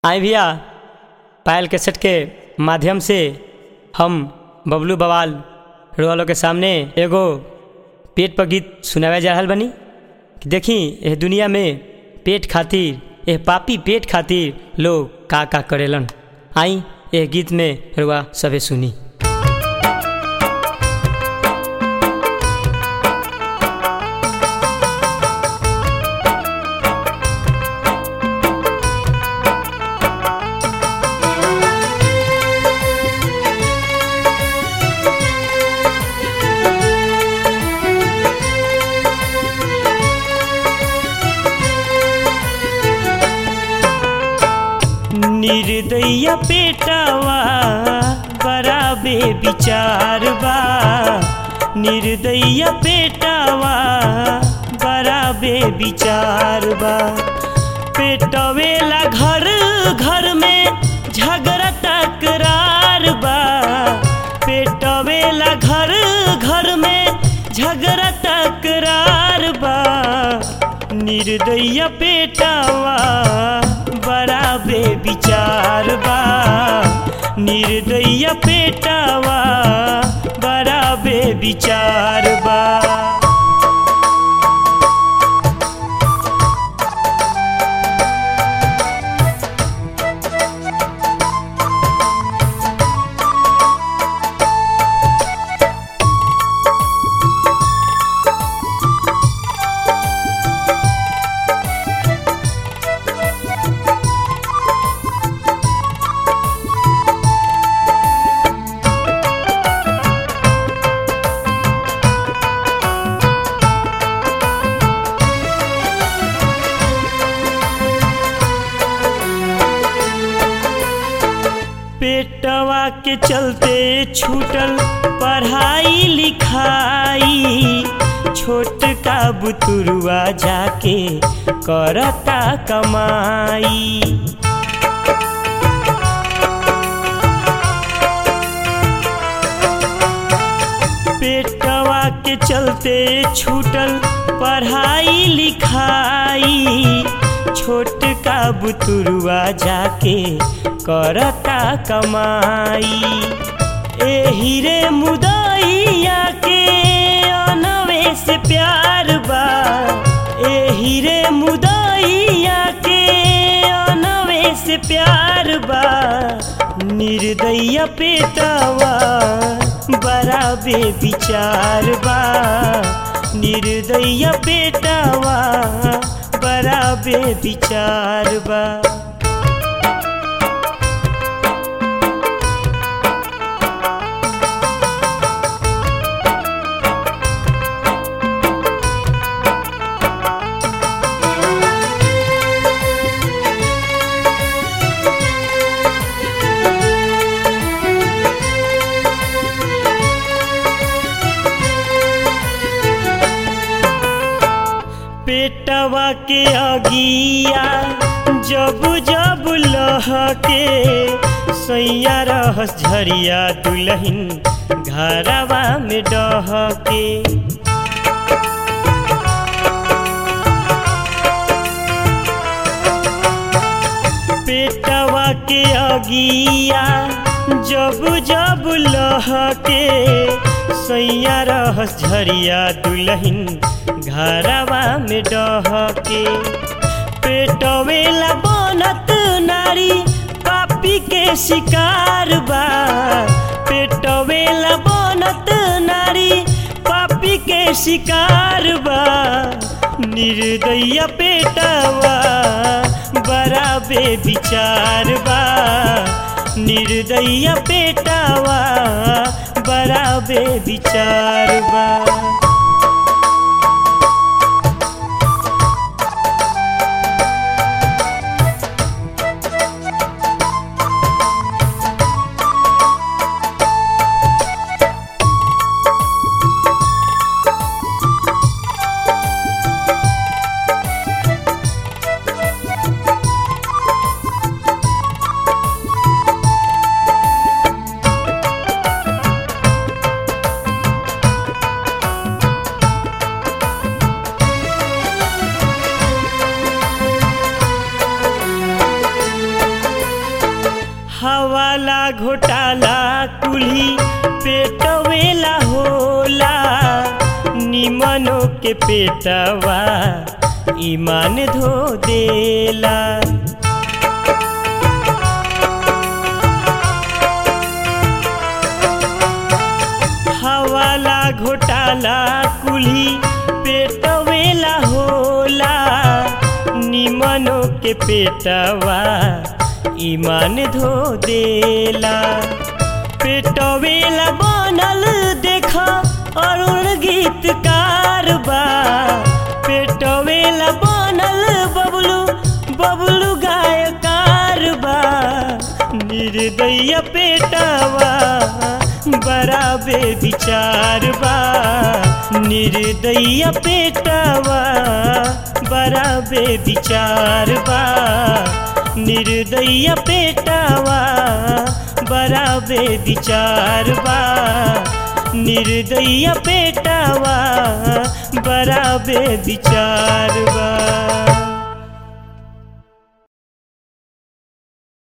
आई भैया पायल कैसेट के माध्यम से हम बबलू बवाल रोवालों के सामने एगो पेट पर गीत सुनावे जा रहल बनी कि देखी एह दुनिया में पेट खातिर एह पापी पेट खातिर लोग का का करेलन आई एह गीत में रुआ सभे सुनी निर्दया पेटावा बड़ा बेविचार बा निर्दया पेटावा बड़ा बेविचार बा पेटवेला घर घर में झगड़ा तकरार बा पेटवेला घर घर में झगड़ा तकरार बा निर्दया पेटावा बड़ा बेविचार बा निर्दया पेटावा बड़ा बेविचार बा पेटवा के चलते छूटल पढ़ाई लिखाई छोट का बुतुरुआ जाके करता कमाई पेटवा के चलते छूटल पढ़ाई लिखाई छोट का बुतुरुआ जाके करता कमाई एही रे मुदैया के अनवे से प्यार बा एही रे मुदैया के अनवे से प्यार बा निर्दया पेटवा बड़ा बेविचार बा निर्दया पेटवा बड़ा बेविचार बा पेटवा के अगिया जब जब लहके सैया रहस झरिया दुलहिन घरवा में डहके पेटवा के अगिया जब जब लहके सैया रहस झरिया दुलहिन घरवा में डहके पेटवेला बनत नारी पापी के शिकार बा पेटवेला बनत नारी पापी के शिकार बा निर्दया पेटवा बड़ा बेविचार बा निर्दया पेटवा बड़ा बेविचार बा हवाला घोटाला कुल्ही पेटवेला होला निमनो के पेटवा ईमान धो देला हवाला घोटाला कुल्ही पेटवेला होला निमनो के पेटवा ईमान धो देला पेटवेला बनल देखा अरुण गीतकार बा पेटवेला बनल बबलू बबलू गायकार बा निर्दय पेटवा बड़ा बेविचार बा निर्दय पेटवा बड़ा बेविचार बा निर्दय पेटवा बड़ा बेविचार बा निर्दय पेटवा बड़ा बेविचार बा